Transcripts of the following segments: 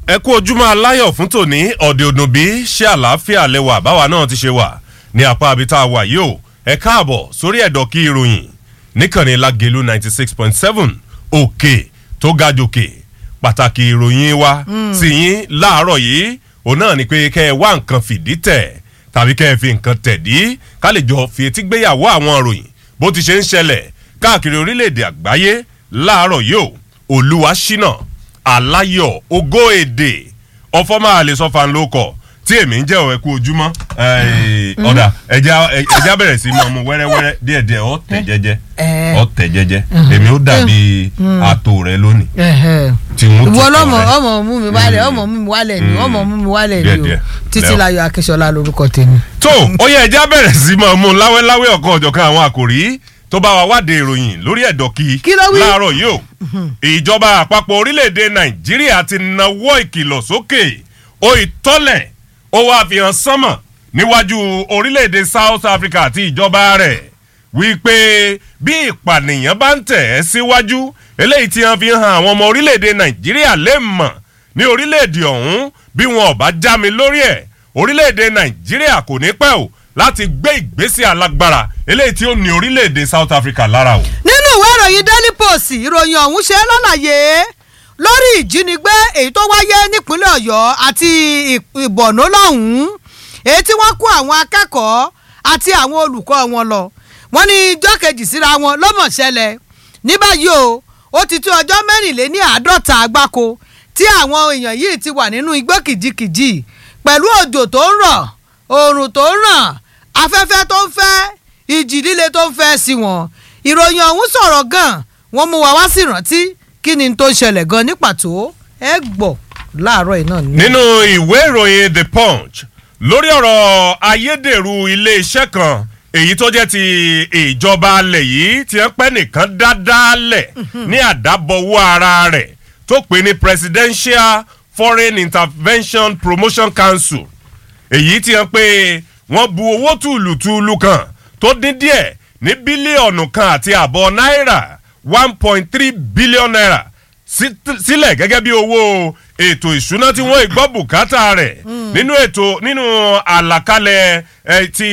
ẹ kú ojúmọ́ aláyọ̀ fún tòní ọ̀dẹ̀ òdùnbí ṣé àlàáfíà lẹwà báwa náà ti ṣe wà ní apá abita wà yìí o ẹ káàbọ̀ sórí ẹ̀dọ̀ kí ìròyìn níkànnì lágẹ̀lú ninety six point seven òkè tó ga jòkè pàtàkì ìròyìn wa sí yín láàárọ̀ yìí òun náà ni pé kẹ́ ẹ wá nǹkan fìdí tẹ̀ tàbí kẹ́ ẹ fi nǹkan tẹ̀dí ká lè jọ fi etí gbéyàwó àwọn ìròyìn bó ti ṣe ń ṣẹlẹ̀ káàkiri orílẹ̀-èdè àgbáyé láàárọ̀ yìí o olúwa ṣínà aláyọ̀ ogó èdè ọfọ máa lè sọ fan ló kọ tí èmi ń jẹ́ ọ̀ ẹ kú ojúmọ́ ọ̀dà ẹja ẹja bẹ̀rẹ̀ sí máa mu wẹ́rẹ́wẹ́rẹ́ díẹ̀díẹ̀ ọ̀ tẹ̀ jẹ́jẹ́ ọ̀ tẹ̀ jẹ́jẹ́ èmi ó dàbí àtò rẹ lónìí tí wọ́n ti ìwọ kọ̀ lọmọ rẹ. ọmọ mú mi wálẹ̀ ọmọ mú mi wálẹ̀ ni ọmọ mú mi wálẹ̀ ni o Díẹ̀díẹ̀. títí Lẹ́ọ̀. láyọ̀ akínsọlá lórúkọ tèmi. tó ó yẹ ẹja bẹ̀rẹ̀ sí máa mú láwẹ́láwẹ́ ọ̀kan ọ̀jọ̀kan àwọn àkòrí tó bá wa wádìí ìròyìn lórí ẹ̀dọ̀ kí Kí ló wí? láàárọ̀ yìí o ìjọba àpapọ̀ orílẹ̀-èdè nàìjíríà ti nawọ́ ìkìlọ̀ sókè ó ìtọ́lẹ̀ ó wá fi hàn sánmọ̀ níwájú orílẹ̀-èdè south africa àti ìjọba rẹ̀ wípé bí ìpànìyàn bá ń tẹ̀ ẹ́ síwájú eléyìí tí wọ́n fi hàn àwọn ọmọ orílẹ̀-èdè nàìjíríà lè mọ̀ ní orílẹ̀-èdè ọ̀hún bí wọn ò bá já mi lórí ẹ̀ orílẹ̀-èdè nàìjíríà kò ní pẹ́ o láti gbé ìgbésẹ̀ alágbára eléyìí tí ó ní orílẹ̀-èdè south africa lára o. nínú ìwé ìròyìn daily post ìròyìn ọ̀hún ṣe lálàyé lórí ìjínigbé èyí tó wáyé nípínlẹ̀ ọ̀yọ́ àti ì- ìbọ̀nú lọ́hùn-ún èyí tí wọ́n kó àwọn akẹ́kọ̀ọ́ àti àwọn olùkọ́ wọn lọ wọ́n ní ijọ́ kejì síra wọn lọ́mọ̀ ṣẹlẹ̀ ní báyìí o ó ti tó ọjọ́ mẹ́rìnléní àádọ́ta àgbáko tí àwọn èèyàn yìí ti wà nínú igbó kìjikìji pẹ̀lú òjò tó ń rọ̀ oòrùn tó ń ràn afẹ́fẹ́ tó ń fẹ́ ìjì líle tó ń fẹ́ sí wọn ìròyìn ọ̀hún sọ̀rọ̀ gan wọ́n mú wa wá sí ìrántí kí ni tó ń ṣẹlẹ̀ gan ní pàtó ẹ gbọ́ láàárọ̀ yìí náà ni. nínú ìwé ìròyìn the punch lórí ọ̀rọ̀ ayédèrú iléeṣẹ́ kan èyí tó jẹ́ ti ìjọba alẹ̀ yìí tí wọ́n pẹ́ nìkan dáadáa lẹ̀ ní àdábọ̀wọ́ ara rẹ̀ tó pè ní presidential foreign intervention promotion council èyí tí wọ́n pé wọ́n bu owó tùlùtùlù kan tó dín díẹ̀ ní bílíọ̀nù kan àti àbọ̀ náírà one point three billion naira sí- sílẹ̀ gẹ́gẹ́ bí owó ètò ìṣúná tí wọ́n gbọ́ bùkátà rẹ̀ nínú ètò nínú àlàkalẹ̀ eh, ti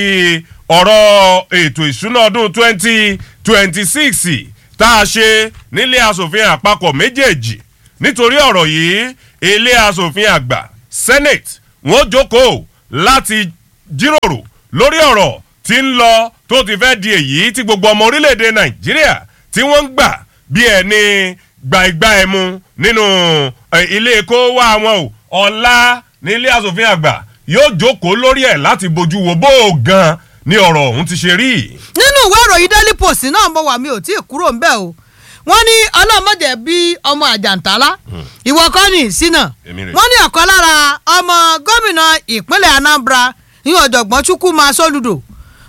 ọ̀rọ̀ ètò ìṣúná ọdún twenty twenty six tá a ṣe nílé asòfin àpapọ̀ méjèèjì nítorí ọ̀rọ̀ yìí ilé asòfin àgbà senate wọ́n jókòó láti jíròrò lórí ọ̀rọ̀ tí ń lọ tó ti fẹ́ di èyí tí gbogbo ọmọ orílẹ̀-èdè nàìjíríà tí wọ́n ń gbà bí ẹni gba ìgbà ẹmu nínú eh, ilé kó wá wọn o ọ̀la ní ilé asòfin àgbà yóò jókòó lórí ẹ̀ láti bójú wo bó o gan ni ọ̀rọ̀ ọ̀hún ti ṣe rí. nínú ìwé ìròyìn daily post náà mo wà mí ò tí ì kúrò ńbẹ o wọ́n ní ọlọ́mọdé bí ọmọ àjàntálá ìwọ kọ́ ní ìsínà Èmi rè. wọ́n ní ọ̀kan lára ọmọ gómìnà ìpínlẹ̀ anambra ní ọ̀jọ̀gbọ́n chukwuma soludo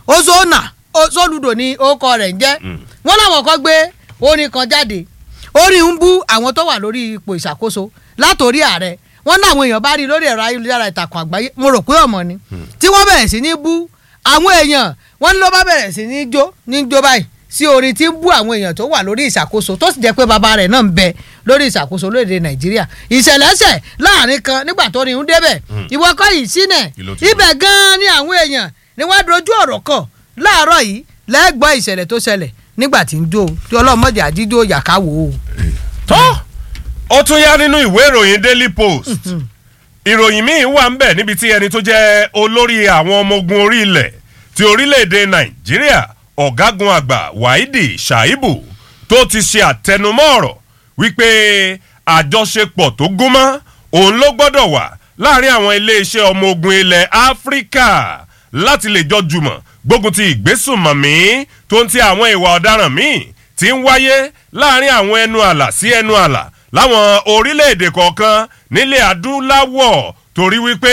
ozona O- soludo ni orúkọ rẹ̀ ń jẹ́ wọ́n láwọn kan gbé orin kan jáde orin ń bú àwọn tó wà lórí ipò ìṣàkóso látòrí ààrẹ wọ́n ní àwọn èèyàn bá rí i lórí ẹ̀rọ ayélujára ìtàkùn àgbáyé mo rò pé ọmọ ni tí wọ́n bẹ̀rẹ̀ sí ní bú àwọn èèyàn wọ́n ní ló bá bẹ̀rẹ̀ sí ní jó ní jó báyìí sí orin tí ń bú àwọn èèyàn tó wà lórí ìṣàkóso tó sì jẹ́ pé bàbá rẹ̀ náà ń bẹ lórí ìṣàkóso lóde nàìjíríà ìṣẹ̀lẹ̀ṣẹ̀ láàrin kan nígbà tó ní ń débẹ̀ ìwọ kọ́ yìí sínẹ̀ Kí ló ti ibẹ̀ gan-an ni àwọn èèyàn ni wọ́n dojú ọ̀rọ̀ kàn láàárọ̀ yìí lẹ́gbọ́n ìṣẹ̀lẹ̀ tó ṣẹlẹ̀ nígbà tí ń jó tí ọlọ́mọdé àjíjó yàká wò ó. tó ó tún yá nínú ìwé ìròyìn daily post ìròyìn míì wà ń bẹ̀ níbi tí ẹni tó jẹ́ olórí àwọn ọmọ ogun orí ilẹ̀ ti orílẹ̀-èdè nàìjíríà ọ̀gágun àgbà wáídì ṣàìbù tó ti ṣe àtẹnumọ́ ọ̀rọ̀ wípé àjọṣepọ̀ tó gúnmọ́ òun ló gbọ́dọ̀ wà láàrin àwọn iléeṣẹ́ ọmọ ogun ilẹ̀ áfíríkà láti lè jọ jùmọ̀ gbógun ti ìgbésùnmọ̀mí tó ń ti àwọn ìwà ọ̀daràn míì tí ń wáyé láàrin àwọn ẹnu àlà sí ẹnu àlà láwọn orílẹ̀-èdè kọ̀ọ̀kan nílẹ̀ adúláwọ̀ torí wípé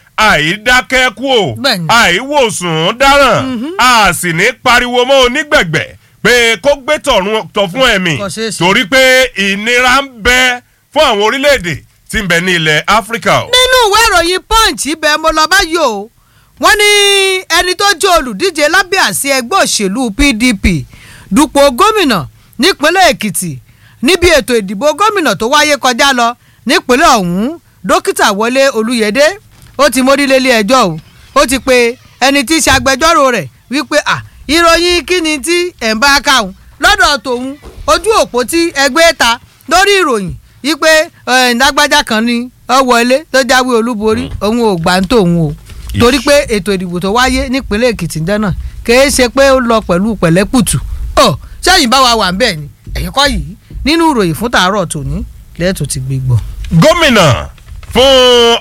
àìdákẹ́kù o Bẹ́ẹ̀ni. àìwòsàn dáràn a sì ní pariwo mọ́ onígbẹ̀gbẹ̀ pé kó gbé tọ̀run tọ̀ fún ẹ̀mí Kò ṣeé ṣe. torí pé ìnira ń bẹ fún àwọn orílẹ̀-èdè tí ń bẹ ní ilẹ̀ áfíríkà o. nínú ìwé ìròyìn punch ibẹ̀ mo lọ báyìí o wọ́n ní ẹni tó jẹ́ olùdíje lábẹ́ àsí ẹgbẹ́ òṣèlú pdp dupò gómìnà nípínlẹ̀ èkìtì níbi ètò ìdìbò gómìnà tó wáyé kọjá lọ nípínlẹ̀ ọ̀hún dókítà wọlé olúyẹdẹ ó ti mórí lélé ẹjọ́ o ó ti pe ẹni tí í ṣe agbẹjọ́rò rẹ̀ wípé à ìròyìn kíni tí ẹ̀ ń bá káwọn lọ́dọ̀ tòun ojú òpó tí ẹgbẹ́ ta lórí ìròyìn wípé ẹ̀ lágbájá kan ni ọ wọlé tó jáwé olúborí òun ò gbà ń tòun o torí pé ètò ìdìbò tó wáyé nípínlẹ̀ èkìtì dáná kìí ṣe pé ó lọ pẹ̀lú pẹ̀lẹ́kùtù ọ sẹ́yìn bá wa wà ń bẹ̀ ni ẹ̀yìn kọ́ yìí nínú ìròyìn fún tàárọ̀ tòní lẹ́ẹ̀tọ́ ti gbé gbọ́. gómìnà fún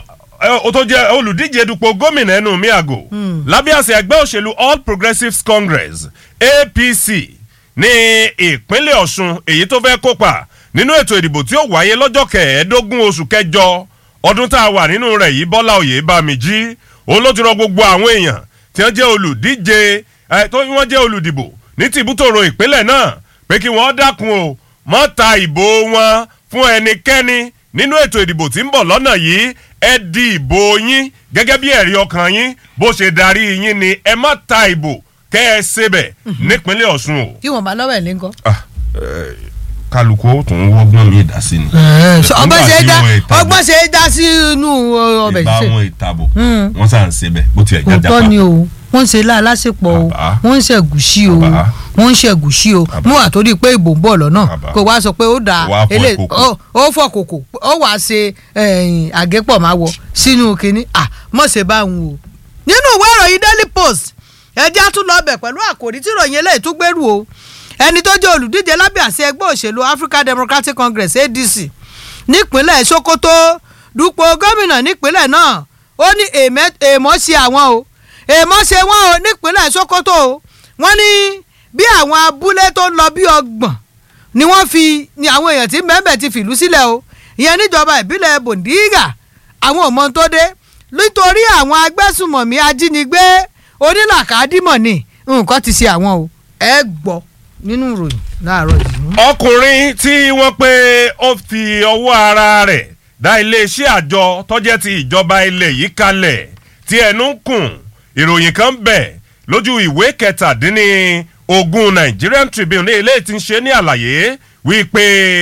ẹ, ó tó jẹ́ olùdíje dupò gómìnà ẹnu mi àgò lábẹ́ àṣẹ ẹgbẹ́ òṣèlú all progressives congress apc ní ìpínlẹ̀ ọ̀ṣun èyí tó fẹ́ kópa nínú ètò ìdìbò tí ó wáyé lọ́jọ́ kẹẹ̀ẹ́dógún oṣù kẹjọ ọdún tá a wà nínú rẹ̀ yìí bọ́lá òye bá mi jí òun ló ti rọ gbogbo àwọn èèyàn tí wọ́n jẹ́ olùdíje ẹ, tó wọ́n jẹ́ olùdìbò ní tìbútòrò ìpínlẹ̀ náà pé kí wọ́n dákun o mọ́ ta ìbò wọn fún ẹnikẹ́ni nínú ètò ìdìbò tí ń bọ̀ lọ́nà yìí ẹ di ìbò yín gẹ́gẹ́ bí ẹ̀rí ọkàn yín bó ṣe darí yín ni ẹ má ta ìbò kẹ́ ẹ ṣebẹ̀ nípínlẹ̀ ọ̀ṣun o. kí wọ́n bá lọ́wọ́ ẹ̀ ní nǹkan. Ah, eh, kálukú ó tún wọ́gbọ́n mi dá sí ni. ọgbọ́n ṣe é dá Nígbà tí wọ́n ìtàbò- ọgbọ́n ṣe é dá sí inú ọbẹ̀ ìbá ṣíṣe. wọn ìtàbò wọ́n sàn ń ṣebẹ̀ bó tiẹ̀ jájá òótọ́ ni o wọ́n ń ṣe láàlásìpọ̀ o Bàbá. wọ́n ń ṣe ẹ̀gúsí o Bàbá. wọ́n ń ṣe ẹ̀gúsí o Bàbá. mú àtòrí pé ìbò ń bọ̀ lọ́nà Bàbá. kó wá sọ pé ó dà Wàá fọ elé ìkòkò. ó ó fọ kòkò ó wàá ṣe ẹ̀yìn àgẹ́pọ̀ máa wọ sínú kínní à mọ̀ ṣe bá ń wò. nínú ìwé ìròyìn daily post ẹjẹ́ á tún lọ bẹ̀ pẹ̀lú àkòrí tí ìròyìn eléyìí tún gbèrú o ẹni tó jẹ́ olùdíje lábẹ́ àṣẹ ẹgbẹ́ òṣèlú African Democratic Congress ADC nípínlẹ̀ Sokoto dupò gómìnà nípínlẹ̀ náà ó ní èèmẹ́- èèmọ̀ ṣe àwọn o èèmọ̀ ṣe wọ́n o nípínlẹ̀ Sokoto o wọ́n ní bí àwọn abúlé tó ń lọ bí ọgbọ̀n ni wọ́n fi ni àwọn èèyàn tí mẹ́mẹ́ ti fìlú sílẹ̀ o ìyẹn níjọba ìbílẹ̀ Bondiga àwọn ò mọ tó dé nítorí àwọn agbésùmọ̀mí ajínigbé onílàkàdímọ̀ ni nǹkan ti ṣe àwọn o ẹ gbọ́ nínú ìròyìn láàárọ̀ yìí. ọkùnrin tí wọ́n pé ó fi ọwọ́ ara rẹ̀ dá iléeṣẹ́ àjọ tọ́jẹ́ ti ìjọba ilẹ̀ yìí kalẹ̀ tí ẹnu ń kùn ìròyìn kan bẹ̀ lójú ìwé kẹtàdínní ogún Nigerian Tribune ní ilé tí ń ṣe ní àlàyé wípé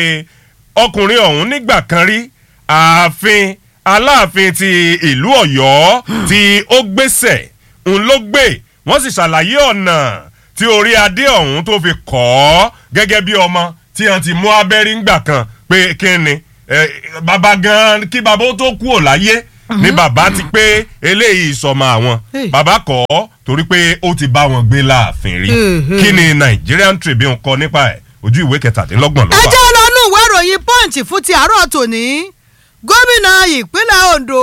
ọkùnrin ọ̀hún nígbà kan rí ààfin aláàfin ti ìlú Ọ̀yọ́ tí ó gbéṣẹ̀ ń ló gbé wọ́n sì ṣàlàyé ọ̀nà tí orí adé ọ̀hún tó fi kọ́ ọ́ gẹ́gẹ́ bí ọmọ tí wọ́n ti mú abẹ́rí ńgbà kan pé kí ni eh, bàbá gan kí bàbá ó tó kú ò láyé ni bàbá ti pé eléyìí ìsọmọ àwọn Hey. bàbá kọ́ ọ́ torí pé ó ti bá wọn gbé láàfin rí Hey, hey. kí ni Nigerian Tribune kọ nípa ẹ̀ ojú ìwé kẹtàdínlọ́gbọ̀n ló ẹ wà. jẹ́ lọ́nù ìwé ìròyìn punch fún ti àárọ̀ tòní gómìnà ìpínlẹ̀ Ondo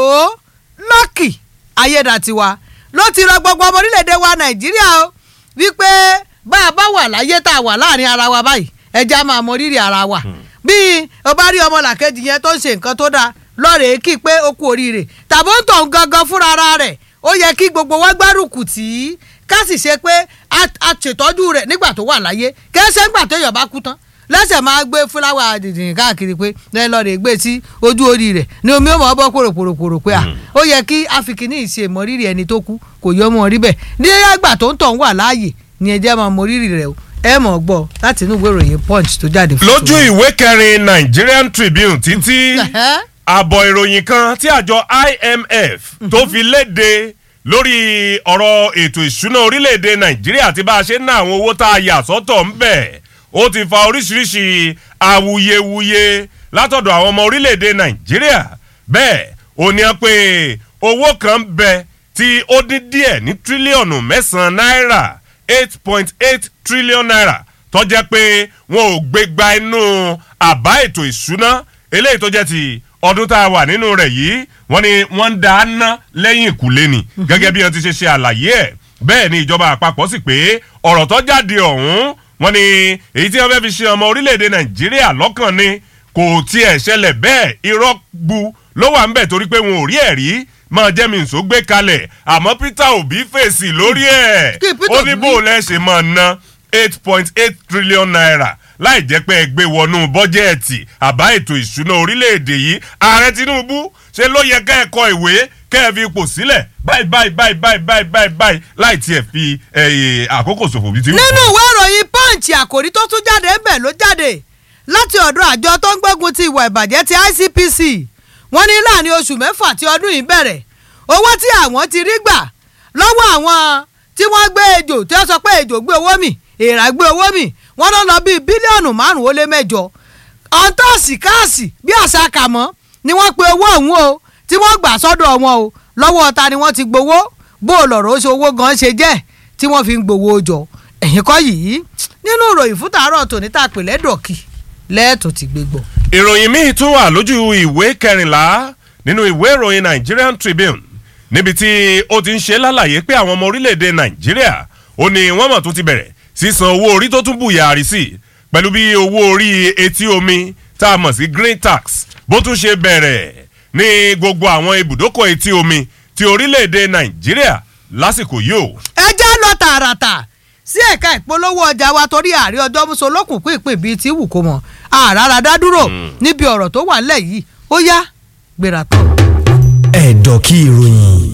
Lucky Ayédàtiwa ló ti rọ gbogbo ọmọ orílẹ̀-èdè wa Nàìjíríà o wípé bá a bá wà láyé tá a wà láàrin ara wa báyìí ẹja máa mọ rírì ara wa bí o bá rí ọmọ làkejì yẹn tó ń ṣe nǹkan tó dáa lọ́ọ̀rẹ́ kí pé ó kú oríire tàbí ó ń tọ̀ ń gangan fúnra ara rẹ̀ ó yẹ kí gbogbo wa gbárùkù tì í ká sì ṣe pé a- a ṣètọ́jú rẹ̀ nígbà tó wà láyé kẹ́sẹ́ ńgbà tó yọ̀ bá kú tán lẹ́sẹ̀ máa gbé fúláwà dìdìrín káàkiri pé lẹ́yìn lọ́ọ̀rẹ́ gbé sí ojú orí rẹ̀ ni omi ó mọ̀ ọ́ bọ́ pòròpòròpòrò pé à ó yẹ kí afikini ìṣe mọ́rírì ẹni tó kú kò yọ ọmọ rí bẹ́ẹ̀ ní ẹgbà tó ń tọ̀ ń wà láàyè ni ẹ jẹ́ máa mọ́rírì rẹ̀ o ẹ mọ̀ gbọ́ láti inú ìwé ìròyìn punch tó jáde fún lójú ìwé kẹrin Nigerian Tribune títí Ẹ̀hẹ́. àbọ̀ ìròyìn kan tí àjọ IMF tó fi léde lórí ọ̀rọ̀ ètò ìṣúná orílẹ̀-èdè Nàìjíríà àti bá a ṣe ń ná àwọn owó tá a yà sọ́tọ̀ ń bẹ̀ ó ti fa oríṣiríṣi awuyewuye látọ̀dọ̀ àwọn ọmọ orílẹ̀-èdè Nàìjíríà bẹ́ẹ̀ ó ní pé owó kan ń bẹ tí ó dín díẹ̀ ní tírílíọ̀nù mẹ́sàn-án náírà eight point eight trillion naira tó jẹ́ pé wọn ò gbé gba inú àbá ètò ìṣúná eléyìí tó jẹ́ ti ọdún tá a wà nínú rẹ̀ yìí wọ́n ní wọ́n ń dá a ná lẹ́yìn ìkùlé ni gẹ́gẹ́ bí wọ́n ti ṣe ṣe àlàyé ẹ̀ bẹ́ẹ̀ ni ìjọba àpapọ̀ sì pé ọ̀rọ̀ tó jáde ọ̀hún wọ́n ní èyí tí wọ́n fẹ́ fi ṣe ọmọ orílẹ̀-èdè nàìjíríà lọ́kàn ni kò tiẹ̀ ṣẹlẹ̀ bẹ́ẹ̀ irọ́ gbu ló wà ń bẹ̀ torí pé wọn ò rí ẹ̀rí máa jẹ́ mi nsó gbé kalẹ̀ àmọ́ Peter Obi fèsì lórí ẹ̀ Kí Peter ó ní Obi bó lẹ́ ṣe máa ná eight point eight trillion naira láì jẹ́ pé ẹ gbé wọnú bọ́jẹ́ẹ̀tì àbá ètò ìṣúná orílẹ̀-èdè yìí ààrẹ Tinubu ṣe ló yẹ ká ẹ kọ ìwé kẹ́ ẹ fi ipò sílẹ̀ báyìí báyìí báyìí báyìí báyìí báyìí báyìí láì tiẹ̀ fi eh, àkókò ṣòfò bíi ti wù nínú kó. ìwé ìròyìn punch àkòrí tó tún jáde ń bẹ̀ ló jáde láti ọ̀dọ̀ àjọ tó ń gbógun ti ìwà ìbàjẹ́ ti ICPC wọ́n ní láàrin oṣù mẹ́fà tí ọdún yìí bẹ̀rẹ̀ owó tí àwọn ti rí gbà lọ́wọ́ àwọn tí wọ́n gbé ejò tí wọ́n sọ pé ejò gbé owó mì èèrà gbé owó mì wọ́n lọ lọ bíi bílíọ̀nù márùn-ún ó lé mẹ́jọ ọ̀ńtọ́ọ̀sì káàsì bí àṣà kàmọ́ ni wọ́n pe owó ọ̀hún o tí wọ́n gbà sọ́dọ̀ wọn o lọ́wọ́ ta ni wọ́n ti gbowó bó o lọ̀rọ̀ ó ṣe owó gan ṣe jẹ́ tí wọ́n fi ń gbowó jọ ẹ̀yìn kọ́ yìí nínú ìròyìn fún tàárọ̀ tòní tá a pè lẹ́dọ̀kì lẹ́ẹ̀tọ́ ti gbé gbọ́. ìròyìn míì tún wà lójú ìwé kẹrìnlá nínú ìwé ìròyìn Nigerian Tribune níbi tí ó ti ń ṣe lálàyé pé àwọn ọmọ orílẹ̀-èdè Nàìjíríà ó ní wọ́n mọ̀ tó ti bẹ̀rẹ̀ sísan owó orí tó tún bùyàrí sí pẹ̀lú bí owó orí etí omi tá a mọ̀ sí green tax bó tún ṣe bẹ̀rẹ̀ ní gbogbo àwọn ibùdókọ̀ etí omi ti orílẹ̀-èdè Nàìjíríà lásìkò yìí o. ẹ já lọ tààràtà sí ẹ̀ka ìpolówó ọjà wa torí ààrẹ ọjọ́ muso lókùn pín ìpín bíi ti wù kó mọ̀ àràrà dá dúró níbi ọ̀rọ̀ tó wà nílẹ̀ yìí ó yá gbéra tán. ẹ̀dọ̀ kí ìròyìn.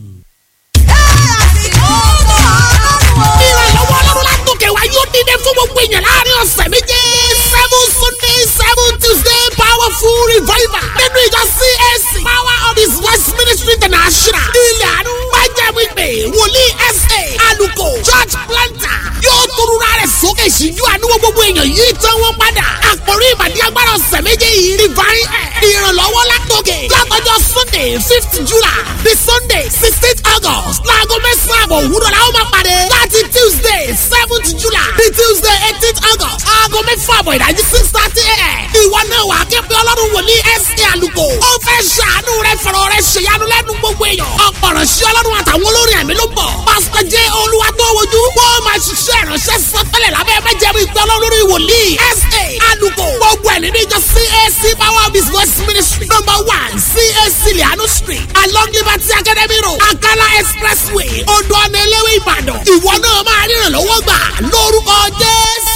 ìrànlọ́wọ́ ọlọ́run látòkè wá yóò dídé fún gbogbo èèyàn láàrin ọ̀sẹ̀ méje seven sunday seven tuesday powerful revival nínú ìjọ CAC power of his west ministry international ilẹ̀ àánú májàmú ìpè wòlíì sa aluko church planter yóò torura rẹ̀ sókè síjú àánú gbogbo èèyàn yìí tán wọ́n padà àkórí ìbàdí agbára ọ̀sẹ̀ méje yìí divine air ìrànlọ́wọ́ látòkè látọjọ́ sunday fifth july the sunday sixteenth august láago mẹ́sàn-án àbọ̀ òwúrọ̀ la ó máa pàdé láti tuesday seventh july the tuesday eighteenth august aago mẹ́fà àbọ̀ ìdájí six thirty a.m. ìwọ náà wà á ké pé ọlọ́run wòlíì sa àlùkò ó fẹ́ ṣàánú rẹ fọ̀rọ̀ rẹ ṣèyanu lẹ́nu gbogbo èèyàn ọ̀pọ̀rọ̀ sí ọlọ́run àtàwọn olórin ẹ̀mí ló bọ̀ pásítọ̀ jẹ́ olúwa tó wojú wọ́n máa ṣiṣẹ́ ìránṣẹ́ sọ́tẹ́lẹ̀ lábẹ́ májẹ̀mú ìpè ọlọ́run wòlíì sa àlùkò gbogbo ẹ̀ nínú ìjọ cac power of his voice ministry number one cac lianu street along liberty academy road akala expressway odò ọ̀nà eléwé ìbàdàn ìwọ náà máa ríran lọ́wọ́ gbà lórúkọ jésù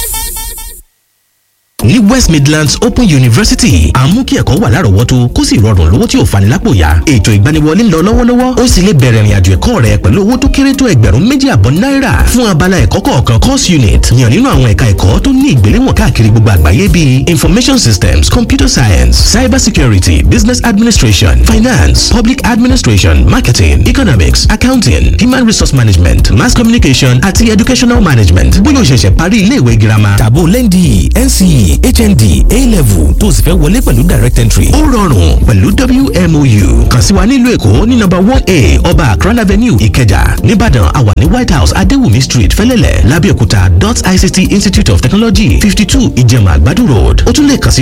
ní west midlands open university à ń mú kí ẹ̀kọ́ wà lárọ̀ọ́wọ́tó kó sì rọrùn lówó tí ò fani lápò yá ètò ìgbaniwọlé ń lọ lọ́wọ́lọ́wọ́ ó sì lè bẹ̀rẹ̀ ìrìnàjò ẹ̀kọ́ rẹ pẹ̀lú owó tó kéré tó ẹgbẹ̀rún méjì àbọ̀ náírà fún abala ẹ̀kọ́ kọ̀ọ̀kan course unit yàn nínú àwọn ẹ̀ka ẹ̀kọ́ tó ní ìgbéléwọ̀n káàkiri gbogbo àgbáyé bíi information systems computer science cyber security business administration finance public administration marketing economics accounting human resource management mass communication àti educational management bóyá o ṣẹ̀ṣẹ̀ parí ilé ìwé girama tàbó lẹ́ndì nce hnd a-level tó sì fẹ́ wọlé pẹ̀lú direct entry ó rọrùn pẹ̀lú wmou kàn sí wa nílùú èkó ní nọ́mbà one a ọba akran avenue ìkẹjà nìbàdàn àwa ní white house adéwùmí street fẹ́lẹ́lẹ̀ lábẹ́òkúta dot ict institute of technology fifty two ìjẹ̀mà àgbàdo road ó tún lè kàn sí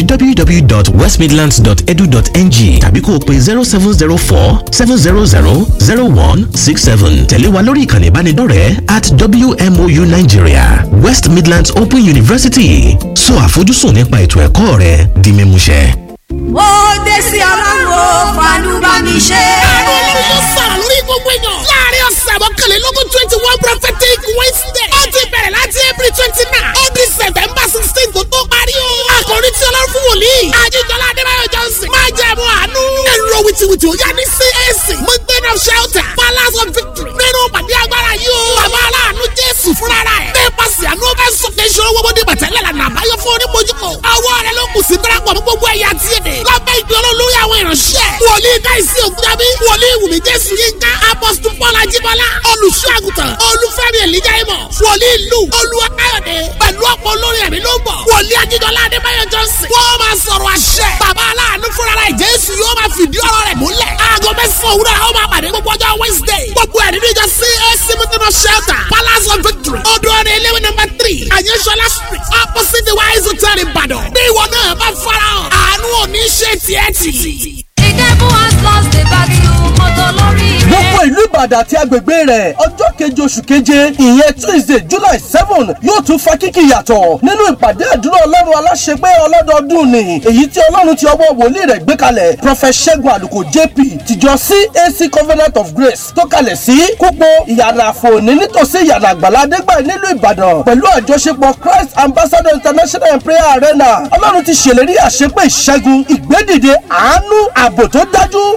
www.westmidlands.edu.ng tàbí kó o pe zero seven zero four seven zero zero zero one six seven tẹ̀lé wa lórí ìkànnì ìbánidọ́rẹ̀ẹ́ at wmou nigeria west midlands open university sọ àfojúsùn nípa ètò ẹ̀kọ́ rẹ di mímúṣẹ. ó dé sí ọlọ́run fàánú bá mi ṣe. àánú ọlọ́run yóò sọ̀rọ̀ lórí gbogbo èèyàn. láàrin ọ̀sẹ̀ mọ́kànlélógún twenty one prophetic wednesday. ó ti bẹ̀rẹ̀ láti april twenty nine. ó di september sixteen kó tó parí o. àkòrí tí ọlọ́run fún wòlíì. ajíjọlá adébáyọ̀ johnson. máa jẹ́ ẹ̀mú àánú. ẹ̀rọ wìtìwìtì ó yá ní cac. mountain of shelter. palace of victory. nínú pàdé agbára yìí o. bàbá aláàánú jésù fúnra rẹ̀. nípasẹ̀ àánú fẹ́ sọ̀kè ìṣòro gbogbo ní bàtẹ́lẹ̀ lànà àbáyọ fún onímọ̀júkọ̀. ọwọ́ rẹ̀ ló kù sí darapọ̀ mọ́ gbogbo ẹ̀yà tí èdè. lábẹ́ ìgbé olólórí àwọn ìránṣẹ́. wòlíì káìsí ògúnjábí. wòlíì wùmí jésù yínká. apọ́sítù paul ajíbọ́lá. olùṣọ́ àgùntàn. olúfẹ́mi èlíjà ìmọ̀. wòlíì lù. olúwa káyọ̀dé. pẹ̀lú ọ̀pọ̀ olórí ẹ̀mí ló ń bọ̀. wòlíì ajídọ́lá adébáyọ̀ johnson. wọ́n máa sọ̀rọ̀ àṣẹ. bàbá aláàánú fúnra rẹ̀ jésù yóò máa fìdí ọ̀rọ̀ rẹ̀ múlẹ̀. aago mẹ́sàn-án òwúrọ̀ àwọn máa pàdé gbogbo ọjọ́ wednesday. gbogbo ẹ̀ nínú ìjọ cac mutino shelter palace of victory. odò ọ̀nà eléwé number three àyẹ̀sọ́lá street opposite the wise hotel ìbàdàn. bí ìwọ náà bá farahàn àánú òní ṣe tiẹ̀ tì. The devil has lost the battle mọ́tò lórí rẹ̀. gbogbo ìlú ìbàdàn àti agbègbè rẹ̀ ọjọ́ keje oṣù keje ìyẹn tuesday july seven yóò tún fa kíkì yàtọ̀ nínú ìpàdé àdúrà ọlọ́run aláṣepé ọlọ́dọọdún ni èyí tí ọlọ́run ti ọwọ́ wòlíì rẹ̀ gbé kalẹ̀ prophet ṣẹ́gun àlùkò jp tìjọ cac covenant of grace tó kalẹ̀ sí kúpọ̀ ìyànà àfòní nítòsí ìyànà àgbàlá adégbà nílùú ìbàdàn pẹ̀lú àjọṣepọ̀ christ ambassador international and prayer arena ọlọ́run ti ṣèlérí àṣepé ìṣẹ́gun ìgbédìde àánú ààbò tó dájú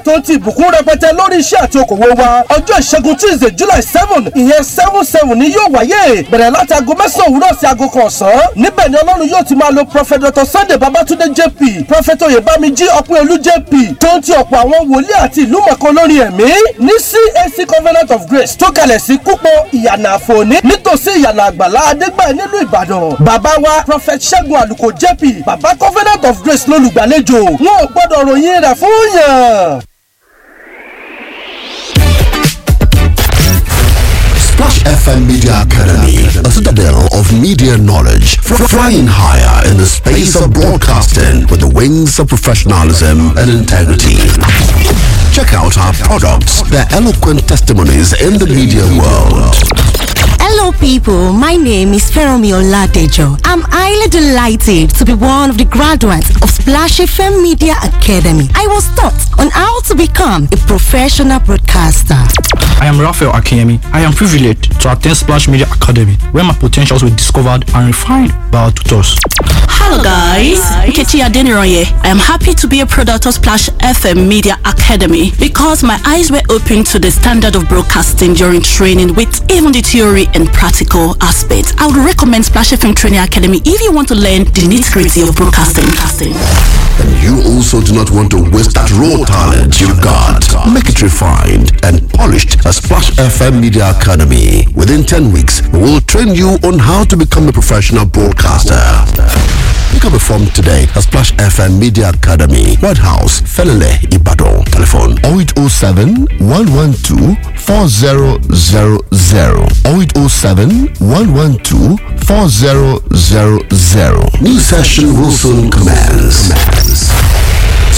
tó ń ti ìbùkún rẹpẹtẹ lórí iṣẹ́ àti okòwò wa ọjọ́ ìṣẹ́gun tuesday july seven ìyẹn seven seven ni yóò wáyé bẹ̀rẹ̀ láti aago mẹ́sàn-án òwúrọ̀ sí aago kan ọ̀sán níbẹ̀ ni ọlọ́run yóò ti máa lo prophet dr sunday babatunde jp prophet oyèbámijí ọpẹ́olú jp tó ń ti ọ̀pọ̀ àwọn wòlíì àti ìlú mọ̀kan lórí ẹ̀mí ní cac covenant of grace tó kalẹ̀ sí kúpọ̀ ìyànà àfòní nítòsí ìyànà àgbàlá adégbà nílùú ìbàdàn bàbá wa prophet ṣẹ́gun àlùkò jp bàbá covenant of grace lólùgbàlejò wọn ò gbọ́dọ̀ ròyìn rẹ̀ fún yàn. Splash FM Media Academy, a citadel of media knowledge, fr- flying higher in the space of broadcasting with the wings of professionalism and integrity. Check out our products, their eloquent testimonies in the media world. Hello, people. My name is Feromi Oladejo. I'm highly delighted to be one of the graduates of Splash FM Media Academy. I was taught on how to become a professional broadcaster. I am Raphael Akiyemi. I am privileged to attend Splash Media Academy, where my potentials were discovered and refined by our tutors. Hello guys, Nkechi Adeniroye. I am happy to be a product of Splash FM Media Academy because my eyes were opened to the standard of broadcasting during training with even the theory and practical aspects. I would recommend Splash FM Training Academy if you want to learn the nitty-gritty of broadcasting. And you also do not want to waste that raw talent you've got. Make it refined and polished at Splash FM Media Academy. Within 10 weeks, we will train you on how to become a professional broadcaster. Pick up a form today at Splash FM Media Academy, White House, Felele, Ibadan. Telephone 0807 112 4000 0807 112 4000. New session will soon commence.